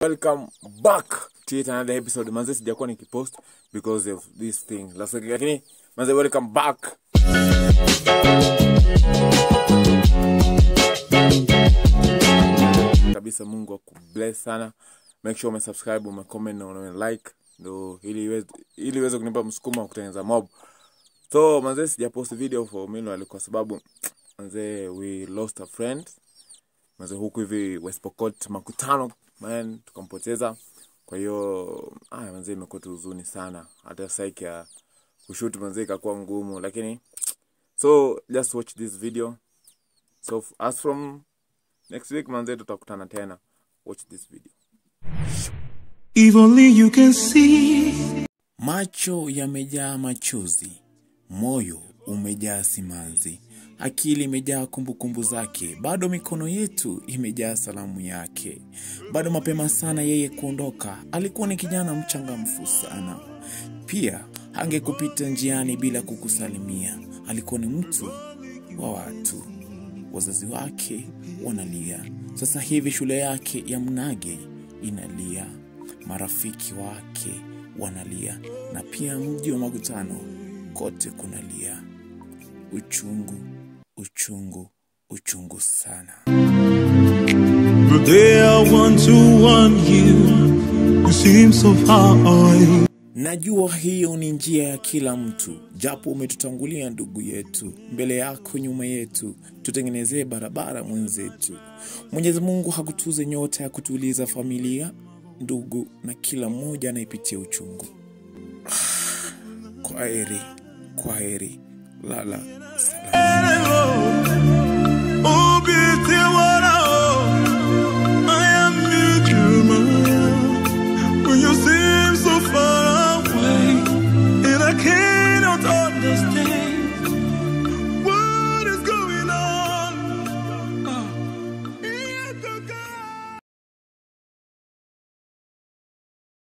welcome back to yet another episode manze sijakuwa nikipost because of this thing last week lakini manze welcome back kabisa mungu akubless sana make sure umesubscribe umecomment na umelike ndo ili iweze ili iweze kunipa msukumo wa kutengeneza mob so manze sijapost video for meanwhile kwa sababu manze we lost a friend manze huku hivi West Pokot makutano man tukampoteza kwa hiyo aya manze imekuwa tu huzuni sana hata saiki ya kushoot manze ikakuwa ngumu lakini so just watch this video so f- as from next week manze tutakutana tena watch this video If only you can see. Macho yamejaa machozi, moyo umejaa simanzi, akili imejaa kumbukumbu zake, bado mikono yetu imejaa salamu yake. Bado mapema sana yeye kuondoka, alikuwa ni kijana mchangamfu sana. Pia hangekupita njiani bila kukusalimia, alikuwa ni mtu wa watu. Wazazi wake wanalia, sasa hivi shule yake ya Mnage inalia, marafiki wake wanalia, na pia mji wa Makutano kote kunalia. Uchungu, uchungu, uchungu sana. But there I want to warn you. You seem so far away. Najua hiyo ni njia ya kila mtu, japo umetutangulia ndugu yetu, mbele yako nyuma yetu, tutengenezee barabara mwenzetu. Mwenyezi Mungu hakutuze nyota ya kutuliza familia, ndugu na kila mmoja anayepitia uchungu. Kwa heri, kwa heri, lala salama. Oh, be till